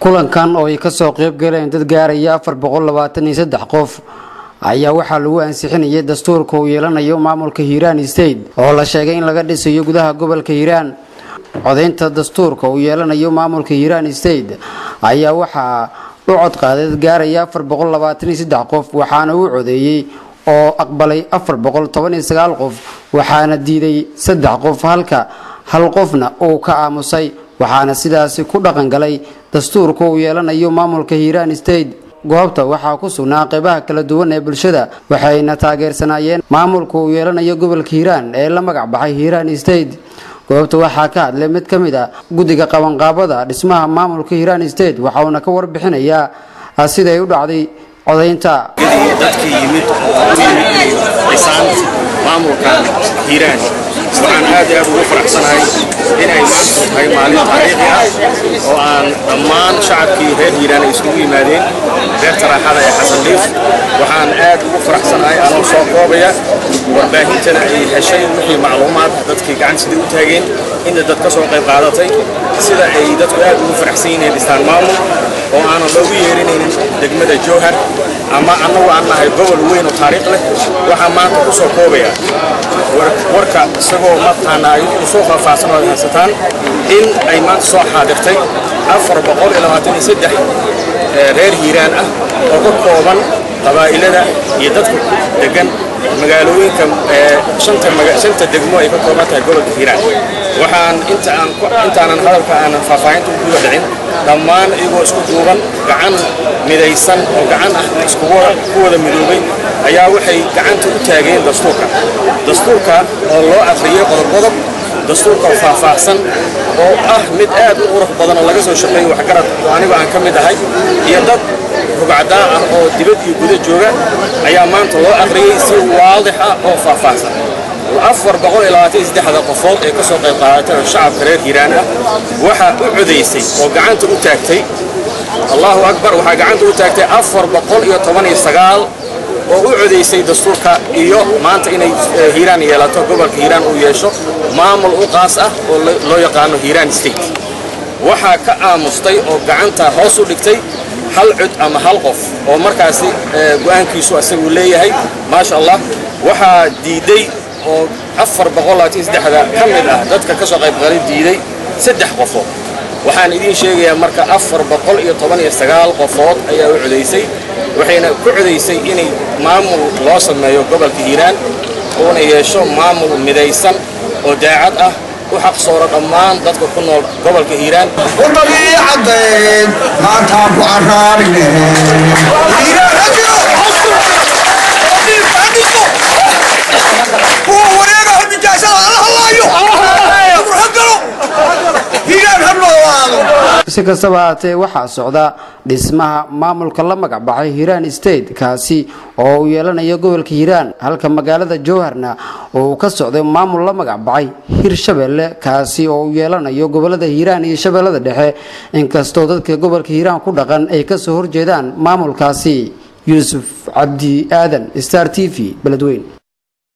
kulankan oo ay kasoo qeyb galeen dad gaaraya afar boqol labaatan iyo saddex qof ayaa waxaa lagu ansixinayay dastuurka uu yeelanayo maamulka hiiraan state oo la sheegay in laga dhisayo gudaha gobolka hiiraan codaynta dastuurka uu yeelanayo maamulka hiiraan state ayaa waxaa u codqaaday dad gaaraya afar boqol labaatan iyo saddex qof waxaana uu codeeyey oo aqbalay afar boqol toban iyo sagaal qof waxaana diiday saddex qof halka hal qofna uu ka aamusay waxaana sidaasi ku dhaqan galay dastuurka uu yeelanayo maamulka hiiraan state goobta waxaa ku sugnaa qeybaha kala duwan ee bulshada waxayna taageersanaayeen maamulka uu yeelanayo gobolka hiiraan ee la magac baxay hiiraan state goobta waxaa ka hadlay mid ka mid a guddiga qabanqaabada dhismaha maamulka hiiraan state waxauna ka warbixinayaa siday u dhacday codaynta dadkii yimid dhisaan maamulka hiiraan waxaan aad iyo aad ugu faraxsanahay inay maanta tahay maalin taariikhi ah oo aan dhammaan shacabkii reer hiiraan ay isugu yimaadeen reerta raaxada ee xasan dhiif waxaan aad ugu faraxsanahay anoo soo koobaya warbaahintana ay heshay wixii macluumaad dadkii gacan sidai u taageen inta dad ka soo qayb qaadatay sida ay dadku aad ugu faraxsan yihiin dhistaan maamul oo aanan loogu yeerinaynin degmada jowhar ama annagu aan nahay gobol weyn oo taariikh leh waxaa maanta ku soo koobaya warka isagoo mataqaana ay usoo faahfaahsan oo haysataan in ay maanta soo xaadirtay afar boqol iyo labaatan iyo saddex reer hiiraan ah oo ka kooban qabaa'ilada iyo dadka degan magaalooyinka shanta degmo ay ka kooban tahay gobolka hiiraan waxaan intaanan hadalka aanan faahfaahinta u guda dhicin dhammaan iyagoo isku duuban gacan midaysan oo gacan ah iskugu wada midoobay ayaa waxay gacanta u taageen dastuurka dastuurka oo loo afriyey qodob-qodob dastuurka faahfaahsan oo ah mid aad u qurux badan oo laga soo shaqeeyo waxgarad oo anigu aan ka mid ahay iyo dad rugcadaa ah oo dibad iyo guda jooga ayaa maanta loo akhriyey si waadix ah oo faahfaahsan afar boqol iyo labaatan iyo saddexda qofood ee ka soo qayb qaadatay oo shacabka reer hiiraan ah waxaa u codaysay oo gacanta u taagtay allahu akbar waxaa gacanta u taagtay afar boqol iyo toban iyo sagaal oo u codaysay dastuurka iyo maanta inay hiiraan yeelato gobolka hiiraan uu yeesho maamul u qaas ah oo loo yaqaano hiiraan state waxaa ka aamustay oo gacanta hoos u dhigtay hal cod ama hal qof oo markaasi go'aankiisu asagu leeyahay maasha allah waxaa diiday oo afar boqol labaatan saddexda ka mid ah dadka ka soo qaybgalay diiday saddex qofood waxaan idiin sheegayaa marka afar boqol iyo toban iyo sagaal qofood ayaa u codaysay waxayna ku codaysay inay maamul loo sameeyo gobolka hiiraan uuna yeesho maamul midaysan oo daacad ah u xaqsooro dhammaan dadka ku nool gobolka hiiraan udabiicadayn maantaan ku caraarine kuwa wareega hormijaasada alla hallaayo burhagalo hiiraan ha noolaado si kastaba haatee waxaa socda dhismaha maamulka la magac baxay hiiraan state kaasi oo uu yeelanayo gobolka hiiraan halka magaalada jowharna oo uu ka socday maamul la magac baxay hirshabelle kaasi oo uu yeelanayo gobolada hiiraan iyo shabeellada dhexe inkastoo dadka gobolka hiiraan ku dhaqan ay kasoo horjeedaan maamulkaasi yuusuf cabdi aadan star t v beledweyn